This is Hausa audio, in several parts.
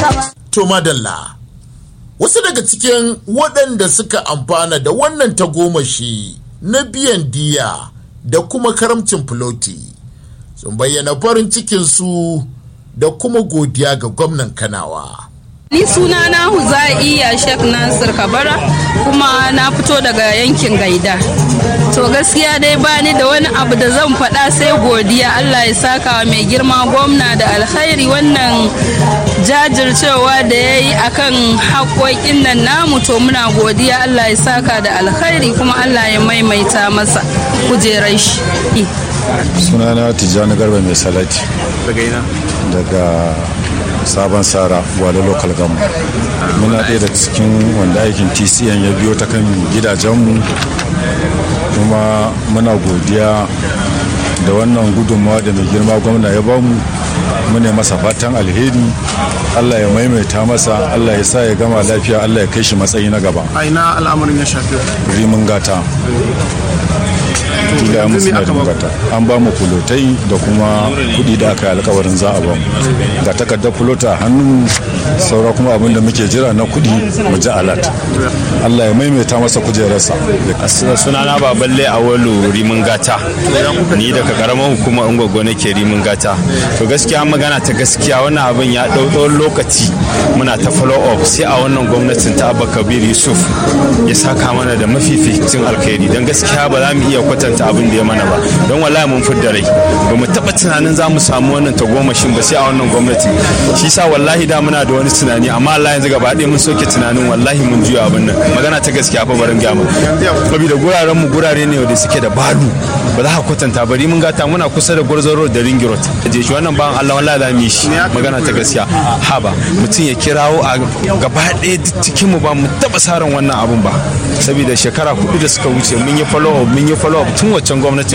To madalla, wasu daga cikin waɗanda suka amfana da wannan tagomashi na biyan diya da kuma karamcin filoti sun bayyana farin cikinsu da kuma godiya ga gwamnan kanawa. Ni suna na Huzaiya Sheikh Nasir Kabara kuma na fito daga yankin Gaida. To gaskiya dai bani da wani abu da zan faɗa sai godiya Allah ya saka wa mai girma gwamna da alkhairi wannan jajircewa da ya yi akan haƙoƙin nan namu to muna godiya Allah ya saka da alkhairi kuma Allah ya maimaita masa kujerar shi. sunana tijjani garba mai salati daga ina daga sabon sara gwale local gamu muna ɗaya da cikin wanda aikin tcn ya biyo ta kan gidajenmu kuma muna godiya da wannan gudunmawa da mai girma gwamna ya bamu mune masa fatan alheri allah ya maimaita masa allah ya sa ya gama lafiya allah ya kai shi matsayi na gaba a ina al'amarin ya shafi rimin gata tula musu na gata an ba mu fulotai da kuma kudi da aka yi alkawarin za a ba mu ga takardar fulota a hannun saura kuma abin da muke jira na kudi mu ji alat allah ya maimaita masa kujerarsa sunana baballe a walo rimin gata ni daga karamar hukumar ungwaggo nake rimin gata to gaskiya magana ta gaskiya wannan abin ya ɗau tsawon lokaci muna ta follow up sai a wannan gwamnatin ta abba kabir yusuf ya saka mana da mafificin alkhairi don gaskiya ba za mu iya kwatanta abin da ya mana ba don wallahi mun fidda rai ba mu taɓa tunanin za mu samu wannan tagomashin ba sai a wannan gwamnati shi sa wallahi da muna da wani tunani amma Allah yanzu gaba ɗaya mun soke tunanin wallahi mun juya abin nan magana ta gaskiya fa barin gyama saboda guraren mu gurare ne wanda suke da balu ba za ka kwatanta bari mun gata muna kusa da gwarzon road da ring road je shi wannan ban Allah wallahi za mu yi shi magana ta gaskiya haba mutum ya kirawo a gaba ɗaya cikin mu ba mu taɓa saran wannan abun ba saboda shekara hudu da suka wuce mun yi follow up mun yi follow up tun waccan gwamnati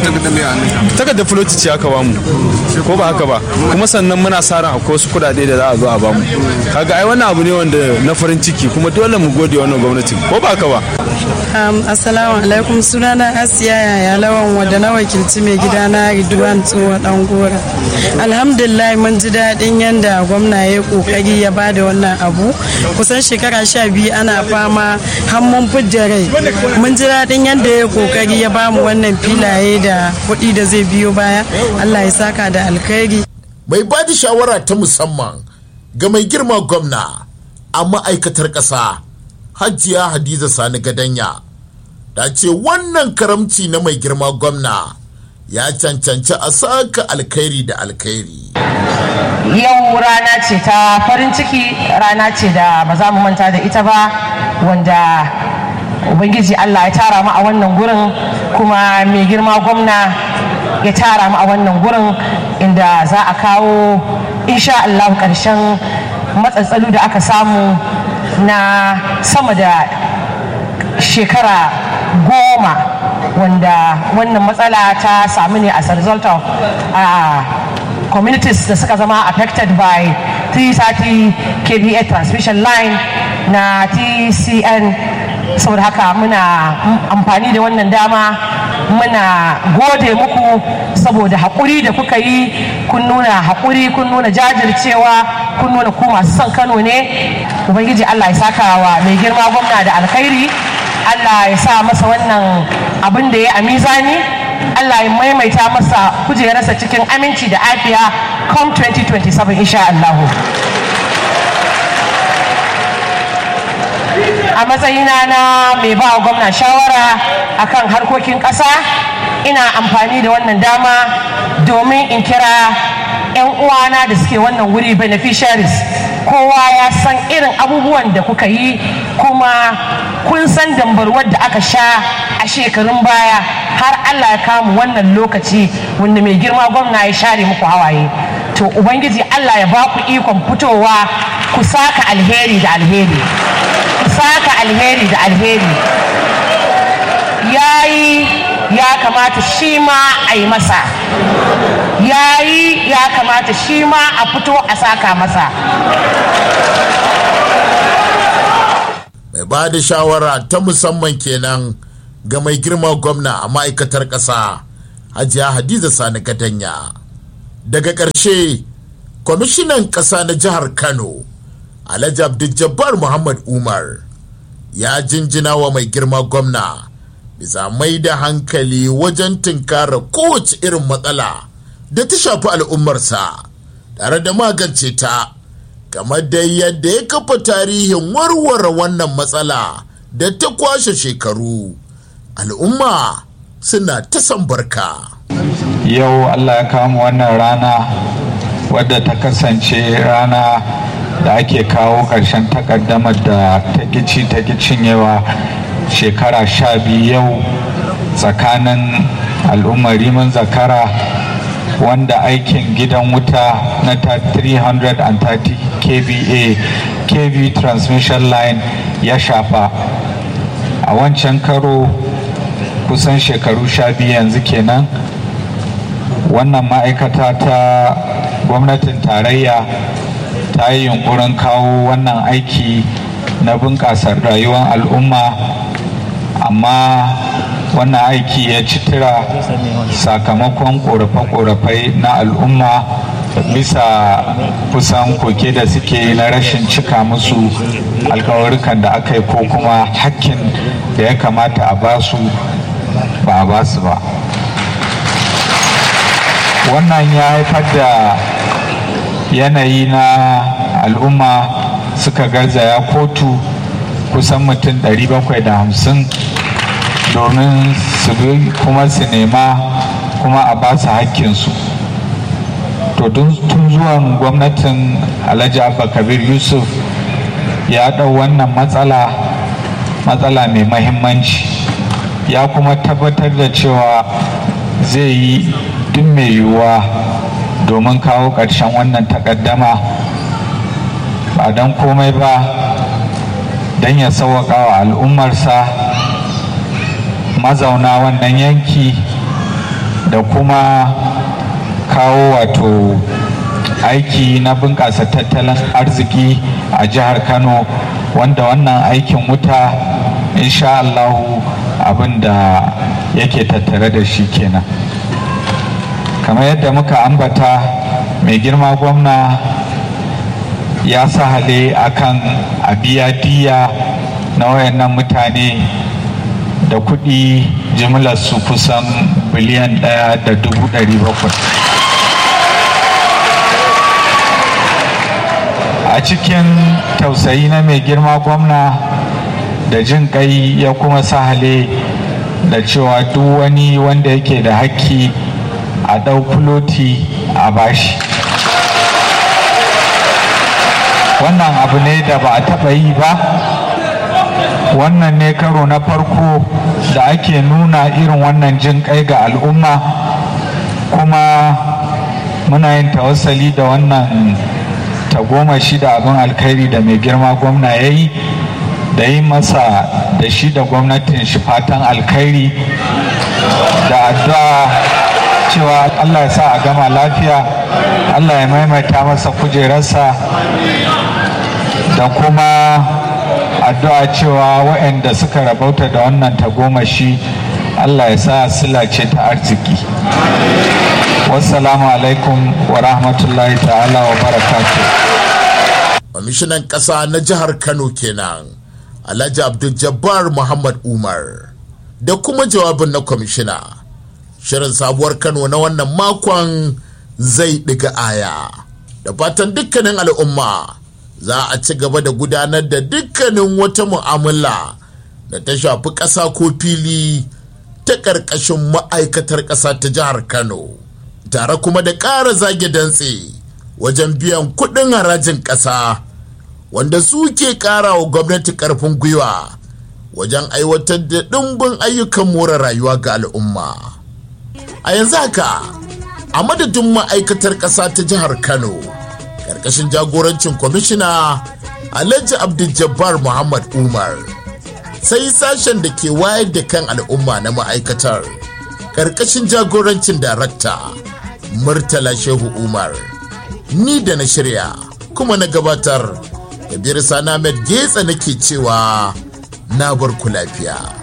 takardar floti ce aka bamu ko ba haka ba kuma sannan muna sa ran akwai wasu kudade da za a zo a bamu kaga ai wannan abu ne wanda na farin ciki kuma dole mu gode wannan gwamnati ko ba haka ba Um, assalamu alaikum sunana asiya yaya lawan wadda na wakilci mai gidana ridwan tsohon dan gora alhamdulillah mun ji daɗin yadda gwamna ya kokari ya ba da wannan abu kusan shekara sha biyu ana fama mun fidda rai mun ji daɗin yadda ya kokari ya ba mu wannan filaye da kuɗi da zai biyo baya allah ya saka da alkhairi Mai ba da shawara ta musamman ga mai girma gwamna a ma'aikatar ƙasa Hajiya Hadiza Sani Gadanya ta ce wannan karamci na mai girma gwamna ya cancanci a saka alkhairi da alkhairi. yau rana ce ta farin ciki rana ce da ba za mu manta da ita ba wanda ubangiji allah ya tara mu a wannan gurin kuma mai girma gwamna ya tara mu a wannan gurin inda za a kawo insha allah karshen matsatsalu da aka samu na sama da shekara goma wanda wannan matsala ta samu ne as a result of uh, communities da suka zama affected by 330 kVA transmission line na TCN saboda haka muna amfani da wannan dama muna gode muku saboda haƙuri da kuka yi kun nuna haƙuri kun nuna jajircewa kun nuna ku masu son kano ne ubangiji allah ya saka wa mai girma gwamna da alkhairi allah ya sa masa wannan abin da ya a mizani allah ya maimaita masa kujerarsa cikin aminci da afiya com 2027 insha allahu a matsayina na mai ba gwamna shawara akan harkokin ƙasa ina amfani da wannan dama domin in kira 'yan uwana da suke wannan wuri beneficiaries kowa ya san irin abubuwan da kuka yi kuma kun san dambarwar da aka sha a shekarun baya har allah ya kamu wannan lokaci wanda mai girma gwamna ya share muku hawaye to ubangiji allah ya ba ku ikon fitowa ku saka alheri da alheri ku saka alheri da alheri yayi ya kamata shi ma a yi masa yayi ya kamata shi ma a fito a saka masa mai ba da shawara ta musamman kenan ga mai girma gwamna a ma'aikatar ƙasa hajiya hadiza sani gadanya daga ƙarshe kwamishinan ƙasa na jihar kano alhaji abdul muhammad umar ya jinjina wa mai girma gwamna bisa mai da hankali wajen tunkara kowace irin matsala da ta shafi al'ummarsa tare da magance ta kamar da yadda ya kafa tarihin warware wannan matsala da ta kwashe shekaru al'umma suna ta san barka yau allah ya kama wannan rana wadda ta kasance rana da ake kawo ƙarshen takaddamar da ta gici ta cinyewa shekara sha biyu yau tsakanin al'ummar rimin zakara wanda aikin gidan wuta na 330 kva kv transmission line ya shafa a wancan karo kusan shekaru sha biyu yanzu kenan wannan ma'aikata ta gwamnatin tarayya ta yi yunkurin kawo wannan aiki na bunƙasa rayuwar al'umma amma wannan aiki ya ci tura sakamakon ƙorafe-ƙorafe na al'umma bisa kusan koke da suke yi na rashin cika musu alkawarukan da aka yi ko kuma hakkin da ya kamata a basu ba a basu ba wannan ya haifar da yanayi na al'umma suka garzaya kotu kusan mutum 750 domin su bi kuma su nema kuma a ba su hakkinsu to tun zuwan gwamnatin alhaji abba kabir yusuf ya ɗau wannan matsala matsala mai mahimmanci ya kuma tabbatar da cewa zai yi duk mai yiwuwa domin kawo ƙarshen wannan takaddama ba don komai ba don ya sauwaƙa wa al'ummarsa mazauna wannan yanki da kuma kawo wato aiki na bunƙasa tattalin arziki a jihar kano wanda wannan aikin wuta insha Allahu abin da yake tattare da shi kenan kamar yadda muka ambata mai girma gwamna ya sahale akan a biya diya na wayannan mutane da kuɗi jimlar su kusan biliyan ɗaya da dubu ɗari bakwai a cikin tausayi na mai girma gwamna da jin kai ya kuma sahale da cewa duk wani wanda yake da hakki a ɗau fuloti a bashi wannan abu ne da ba a taɓa yi ba wannan ne karo na farko da ake nuna irin wannan jin kai ga al'umma kuma muna yin tawassali da wannan tagomashi da abin alkhairi da mai girma gwamna ya yi da yi masa da shi da gwamnatin shi fatan alkhairi da addu'a cewa allah ya sa a gama lafiya allah ya maimaita masa kujerarsa da kuma addu'a cewa waɗanda suka rabauta da wannan tagomashi allah ya sa sila ce ta arziki wassalamu alaikum wa rahmatullahi ta'ala wa barakatu kwamishinan ƙasa na jihar kano kenan alhaji abdul jabbar muhammad umar da kuma jawabin na kwamishina shirin sabuwar kano na wannan makon zai ɗiga aya da fatan dukkanin al'umma za a ci gaba da gudanar da dukkanin wata mu'amala da ta shafi ƙasa ko fili ta ƙarƙashin ma'aikatar ƙasa ta jihar kano tare kuma da ƙara zage dantse wajen biyan kuɗin harajin ƙasa wanda su ke ƙara wa gwamnati ƙarfin gwiwa wajen aiwatar da ɗimbin ayyukan more rayuwa ga al'umma a yanzu haka a madadin ma'aikatar ƙasa ta jihar kano ƙarƙashin jagorancin kwamishina alhaji abdul muhammad umar sai sashen da ke wayar da kan al'umma na ma'aikatar ƙarƙashin jagorancin darakta murtala shehu umar ni da na shirya kuma na gabatar kabir sana med getsa nake cewa na bar ku lafiya